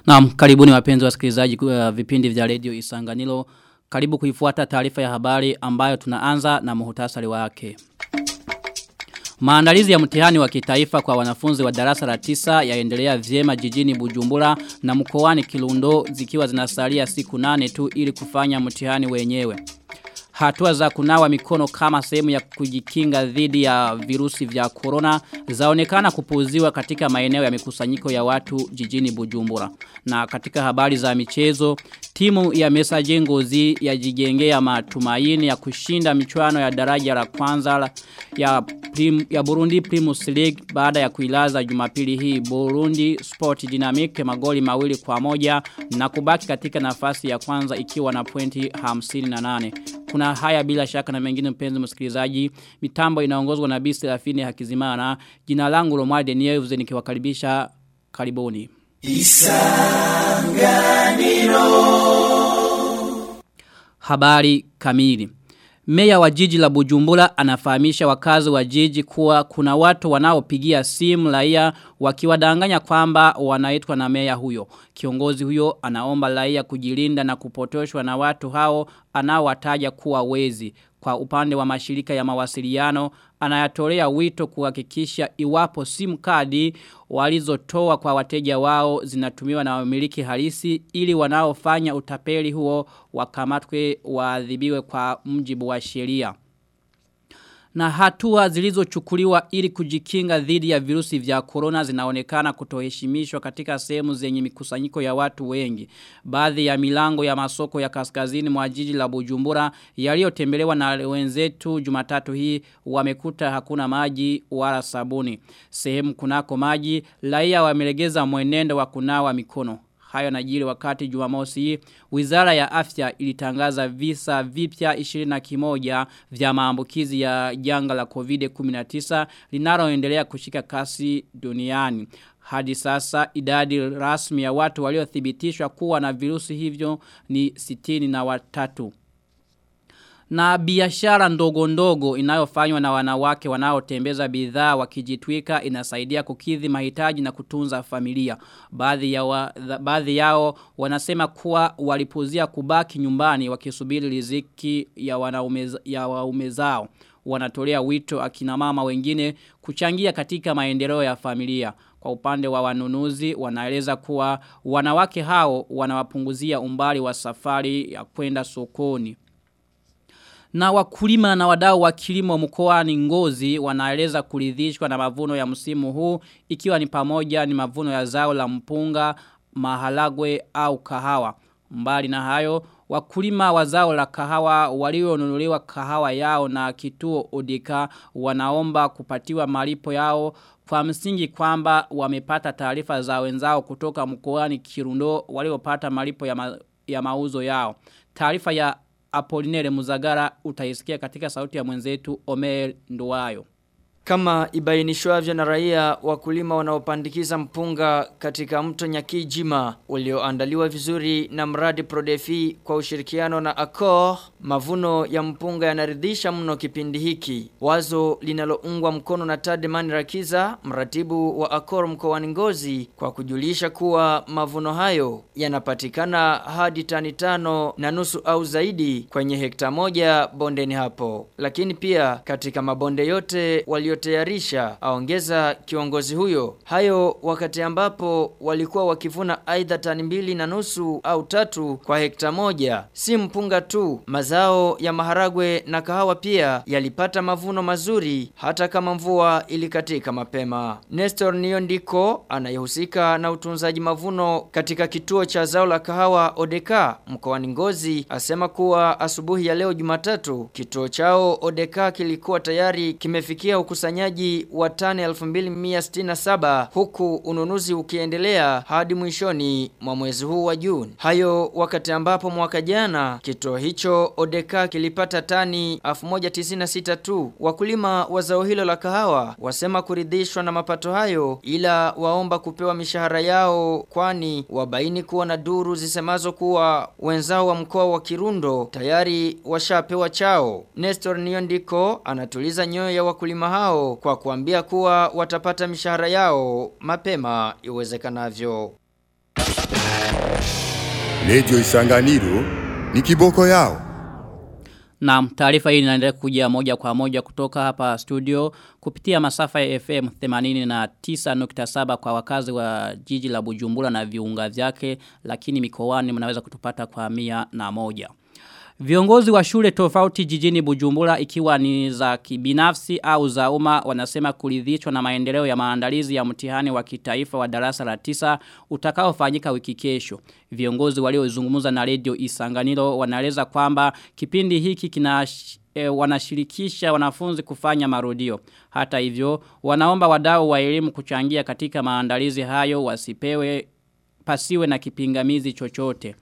Naam, karibuni wapenzi wasikilizaji uh, vipindi vya Radio Isanganiro. Karibu kuifuata taarifa ya habari ambayo tunaanza na muhtasari wake. Maandalizi ya mtihani wa kitaifa kwa wanafunzi wa darasa la tisa yaendelea vyema jijini Bujumbura na mkoani Kirundo zikiwa zinasalia siku nane tu ili kufanya mtihani wenyewe. Hatua za kunawa mikono kama sehemu ya kujikinga dhidi ya virusi vya corona zaonekana kupuuziwa katika maeneo ya mikusanyiko ya watu jijini Bujumbura. Na katika habari za michezo, timu ya Messager Ngozi yajijengea matumaini ya kushinda michuano ya daraja la kwanza ya prim, ya Burundi Primus League baada ya kuilaza Jumapili hii Burundi Sport Dynamic magoli mawili kwa moja na kubaki katika nafasi ya kwanza ikiwa na pointi 58. Kuna haya bila shaka na mengine mpenzi msikilizaji. Mitambo inaongozwa na Bisi Rafini Hakizimana. Jina langu Lomade Nieves nikiwakaribisha karibuni. Isanganiro. Habari kamili. Meya wa jiji la Bujumbura anafahamisha wakazi wa jiji kuwa kuna watu wanaopigia simu raia wakiwadanganya kwamba wanaitwa na meya huyo. Kiongozi huyo anaomba raia kujilinda na kupotoshwa na watu hao anaowataja kuwa wezi. Kwa upande wa mashirika ya mawasiliano anayatolea wito kuhakikisha iwapo simu kadi walizotoa kwa wateja wao zinatumiwa na wamiliki halisi ili wanaofanya utapeli huo wakamatwe waadhibiwe kwa mjibu wa sheria na hatua zilizochukuliwa ili kujikinga dhidi ya virusi vya corona zinaonekana kutoheshimishwa katika sehemu zenye mikusanyiko ya watu wengi. Baadhi ya milango ya masoko ya kaskazini mwa jiji la Bujumbura yaliyotembelewa na wenzetu Jumatatu hii wamekuta hakuna maji wala sabuni. Sehemu kunako maji raia wamelegeza mwenendo wa kunawa mikono. Hayo najiri wakati jumamosi hii, wizara ya afya ilitangaza visa vipya 21 vya maambukizi ya janga la COVID-19 linaloendelea kushika kasi duniani. Hadi sasa idadi rasmi ya watu waliothibitishwa kuwa na virusi hivyo ni 60 na watatu. Na biashara ndogo ndogo inayofanywa na wanawake wanaotembeza bidhaa wakijitwika inasaidia kukidhi mahitaji na kutunza familia. Baadhi, ya wa, baadhi yao wanasema kuwa walipuzia kubaki nyumbani wakisubiri riziki ya wanaume ya waume zao. Wanatolea wito akina mama wengine kuchangia katika maendeleo ya familia. Kwa upande wa wanunuzi wanaeleza kuwa wanawake hao wanawapunguzia umbali wa safari ya kwenda sokoni. Na wakulima na wadau wa kilimo mkoani Ngozi wanaeleza kuridhishwa na mavuno ya msimu huu ikiwa ni pamoja ni mavuno ya zao la mpunga, mahalagwe au kahawa. Mbali na hayo, wakulima wa zao la kahawa walionunuliwa kahawa yao na kituo Odeka wanaomba kupatiwa malipo yao kwa msingi kwamba wamepata taarifa za wenzao kutoka mkoani Kirundo waliopata malipo ya, ma, ya mauzo yao. Taarifa ya Apolinere Muzagara utaisikia katika sauti ya mwenzetu Omer Nduwayo. Kama ibainishwavyo na raia wakulima wanaopandikiza mpunga katika mto Nyakijima ulioandaliwa vizuri na mradi Prodefi kwa ushirikiano na Accor, mavuno ya mpunga yanaridhisha mno kipindi hiki. Wazo linaloungwa mkono na Tadman Rakiza, mratibu wa Accor mkoani Ngozi, kwa kujulisha kuwa mavuno hayo yanapatikana hadi tani tano na nusu au zaidi kwenye hekta moja bondeni hapo. Lakini pia katika mabonde yote walio waliotayarisha aongeza kiongozi huyo hayo wakati ambapo walikuwa wakivuna aidha tani mbili na nusu au tatu kwa hekta moja si mpunga tu mazao ya maharagwe na kahawa pia yalipata mavuno mazuri hata kama mvua ilikatika mapema Nestor Niondiko anayehusika na utunzaji mavuno katika kituo cha zao la kahawa Odeka mkoani Ngozi asema kuwa asubuhi ya leo Jumatatu kituo chao Odeka kilikuwa tayari kimefikia ukusanyaji wa tani 2167 huku ununuzi ukiendelea hadi mwishoni mwa mwezi huu wa Juni. Hayo wakati ambapo mwaka jana kituo hicho Odeka kilipata tani 1096 tu. Wakulima wa zao hilo la kahawa wasema kuridhishwa na mapato hayo ila waomba kupewa mishahara yao kwani wabaini kuwa na duru zisemazo kuwa wenzao wa mkoa wa Kirundo tayari washapewa chao. Nestor Niondiko anatuliza nyoyo ya wakulima hao kwa kuambia kuwa watapata mishahara yao mapema iwezekanavyo. Radio Isanganiro ni kiboko yao. Na taarifa hii inaendelea kuja moja kwa moja kutoka hapa studio kupitia masafa ya FM 89.7 kwa wakazi wa jiji la Bujumbura na viunga vyake lakini mikoani mnaweza kutupata kwa mia na moja. Viongozi wa shule tofauti jijini Bujumbura ikiwa ni za kibinafsi au za umma wanasema kuridhishwa na maendeleo ya maandalizi ya mtihani wa kitaifa wa darasa la tisa utakaofanyika wiki kesho. Viongozi waliozungumza na Radio Isanganiro wanaeleza kwamba kipindi hiki kina e, wanashirikisha wanafunzi kufanya marudio. Hata hivyo wanaomba wadau wa elimu kuchangia katika maandalizi hayo wasipewe pasiwe na kipingamizi chochote.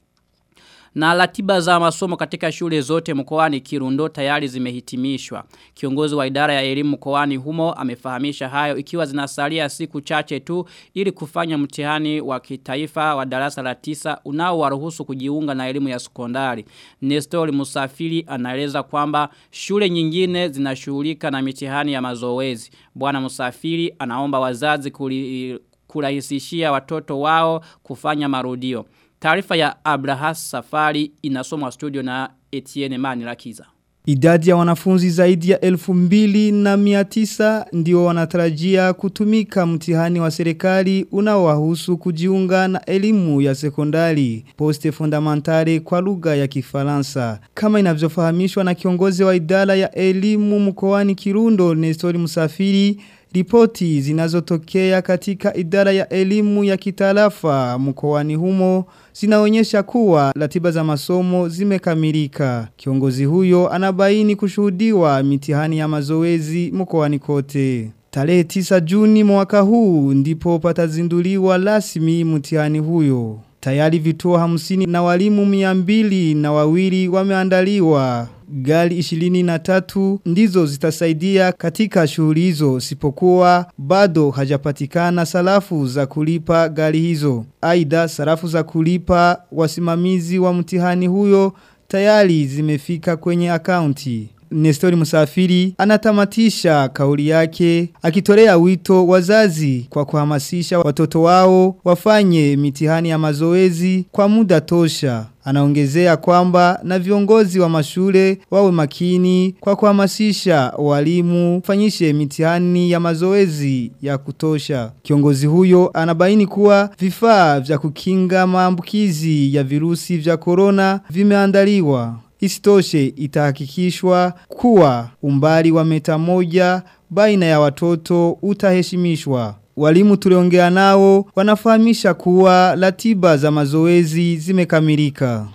Na ratiba za masomo katika shule zote mkoani Kirundo tayari zimehitimishwa. Kiongozi wa idara ya elimu mkoani humo amefahamisha hayo ikiwa zinasalia siku chache tu ili kufanya mtihani wa kitaifa wa darasa la tisa unaowaruhusu kujiunga na elimu ya sekondari. Nestor Musafiri anaeleza kwamba shule nyingine zinashughulika na mitihani ya mazoezi. Bwana Musafiri anaomba wazazi kuli, kurahisishia watoto wao kufanya marudio. Taarifa ya Abrahas Safari inasomwa studio na Etienne Manilakiza. Idadi ya wanafunzi zaidi ya elfu mbili na miatisa ndio wanatarajia kutumika mtihani wa serikali unaowahusu kujiunga na elimu ya sekondari poste fondamentale kwa lugha ya kifaransa. Kama inavyofahamishwa na kiongozi wa idara ya elimu mkoani Kirundo Nestori Musafiri, Ripoti zinazotokea katika idara ya elimu ya kitalafa mkoani humo zinaonyesha kuwa ratiba za masomo zimekamilika. Kiongozi huyo anabaini kushuhudiwa mitihani ya mazoezi mkoani kote. Tarehe 9 Juni mwaka huu ndipo patazinduliwa rasmi mtihani huyo. Tayari vituo hamsini na walimu miambili na wawili wameandaliwa. Gari ishilini na tatu ndizo zitasaidia katika shughuli hizo sipokuwa bado hajapatikana sarafu za kulipa gari hizo. Aidha sarafu za kulipa wasimamizi wa mtihani huyo tayari zimefika kwenye akaunti. Nestori Musafiri anatamatisha kauli yake akitolea wito wazazi kwa kuhamasisha watoto wao wafanye mitihani ya mazoezi kwa muda tosha. Anaongezea kwamba na viongozi wa mashule wawe makini kwa kuhamasisha walimu fanyishe mitihani ya mazoezi ya kutosha. Kiongozi huyo anabaini kuwa vifaa vya kukinga maambukizi ya virusi vya corona vimeandaliwa. Isitoshe itahakikishwa kuwa umbali wa meta moja baina ya watoto utaheshimishwa. Walimu tuliongea nao wanafahamisha kuwa ratiba za mazoezi zimekamilika.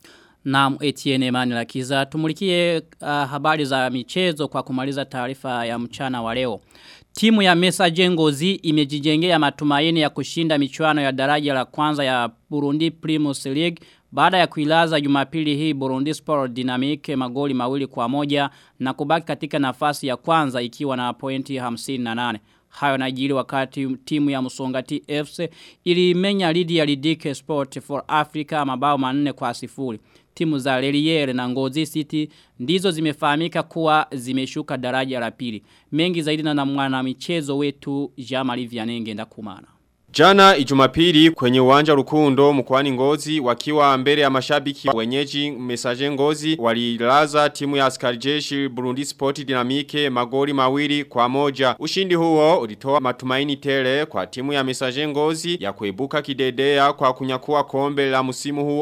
Naam Etienne Manilakiza tumulikie uh, habari za michezo kwa kumaliza taarifa ya mchana wa leo. Timu ya Mesa Jengozi imejijengea matumaini ya kushinda michuano ya daraja la kwanza ya Burundi Primus League baada ya kuilaza jumapili hii Burundi Sport Dynamic magoli mawili kwa moja na kubaki katika nafasi ya kwanza ikiwa na pointi 58. Hayo najiri wakati timu ya Musongati FC ilimenya lidi ya Lidike Sport for Africa mabao manne kwa sifuri. Timu za Leliere na Ngozi City ndizo zimefahamika kuwa zimeshuka daraja la pili. Mengi zaidi na mwana michezo wetu Jamali Vianenge ndakumana. Jana ijumapili kwenye uwanja rukundo mkwani ngozi wakiwa mbele ya mashabiki wenyeji mesaje ngozi walilaza timu ya askari jeshi Burundi Sport Dynamique magoli mawili kwa moja. Ushindi huo ulitoa matumaini tele kwa timu ya mesaje ngozi ya kuibuka kidedea kwa kunyakua kombe la musimu huu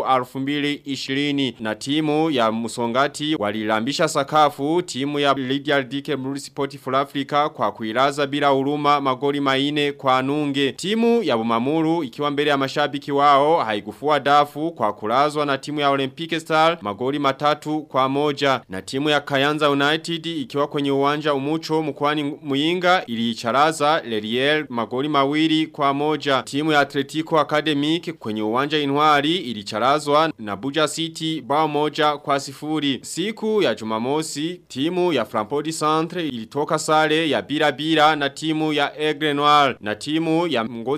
2020 na timu ya musongati walilambisha sakafu timu ya Lydia Dike Burundi Sport for Africa kwa kuilaza bila huruma magoli maine kwa nunge. Timu ya Bumamuru ikiwa mbele ya mashabiki wao haikufua dafu kwa kulazwa na timu ya Olympic Star magoli matatu kwa moja na timu ya Kayanza United ikiwa kwenye uwanja umucho mkwani Muyinga iliicharaza Leriel magoli mawili kwa moja timu ya Atletico Academic kwenye uwanja Inwari ilicharazwa na Buja City bao moja kwa sifuri siku ya Jumamosi timu ya Frampodi Centre ilitoka sare ya bila bila na timu ya Aigle Noir na timu ya Ngozi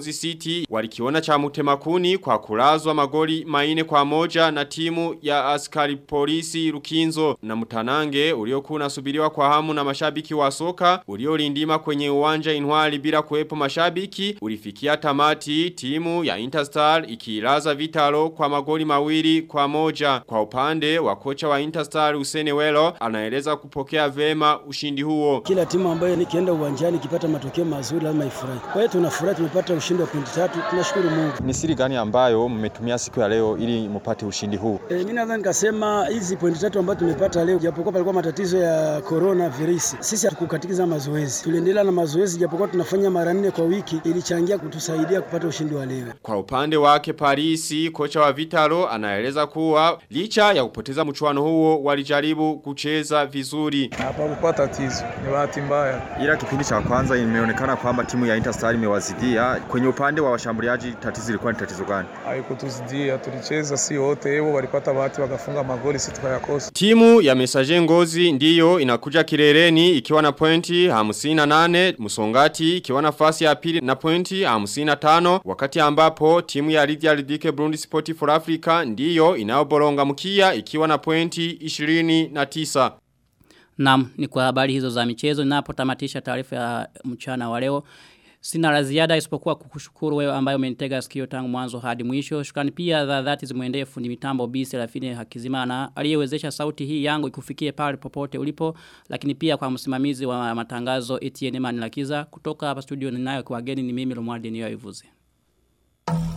Ngozi City walikiona cha mutemakuni kwa kulazwa magoli maine kwa moja na timu ya askari polisi Rukinzo na Mutanange uliokuwa unasubiriwa kwa hamu na mashabiki wa soka uliolindima kwenye uwanja Intwali bila kuwepo mashabiki ulifikia tamati timu ya Interstar ikilaza Vitalo kwa magoli mawili kwa moja kwa upande wa kocha wa Interstar Usene Welo anaeleza kupokea vema ushindi huo kila timu ambayo nikienda uwanjani ikipata matokeo mazuri lazima ifurahi kwa hiyo tunafurahi tumepata ushindi wa pointi tatu tunashukuru Mungu ni siri gani ambayo mmetumia siku ya leo ili mpate ushindi huu e, mimi nadhani nikasema hizi pointi tatu ambazo tumepata leo japokuwa palikuwa matatizo ya corona virusi sisi hatukukatikiza mazoezi tuliendelea na mazoezi japokuwa tunafanya mara nne kwa wiki ilichangia kutusaidia kupata ushindi wa leo kwa upande wake Parisi kocha wa Vitalo anaeleza kuwa licha ya kupoteza mchuano huo walijaribu kucheza vizuri hapakuwa tatizo ni bahati mbaya ila kipindi cha kwanza imeonekana kwamba timu ya Interstar imewazidia kwenye upande wa washambuliaji tatizo ilikuwa ni tatizo gani haikutuzidia tulicheza si wote hao walipata bahati wakafunga magoli sisi tukayakosa timu ya Messager Ngozi ndiyo inakuja kileleni ikiwa na pointi 58 Musongati ikiwa nafasi ya pili na pointi 55 wakati ambapo timu ya Lydia Lidike Burundi Sport for Africa ndiyo inayoboronga mkia ikiwa na pointi 29 Naam, ni kwa habari hizo za michezo ninapotamatisha taarifa ya mchana wa leo. Sina la ziada isipokuwa kukushukuru wewe ambaye umenitega sikio tangu mwanzo hadi mwisho. Shukrani pia za dhati zimuendee fundi mitambo B Serafine Hakizimana aliyewezesha sauti hii yangu ikufikie pale popote ulipo, lakini pia kwa msimamizi wa matangazo Etienne Manilakiza kutoka hapa studio ninayo kwa wageni ni mimi Lomwardi Niyoivuze. Thank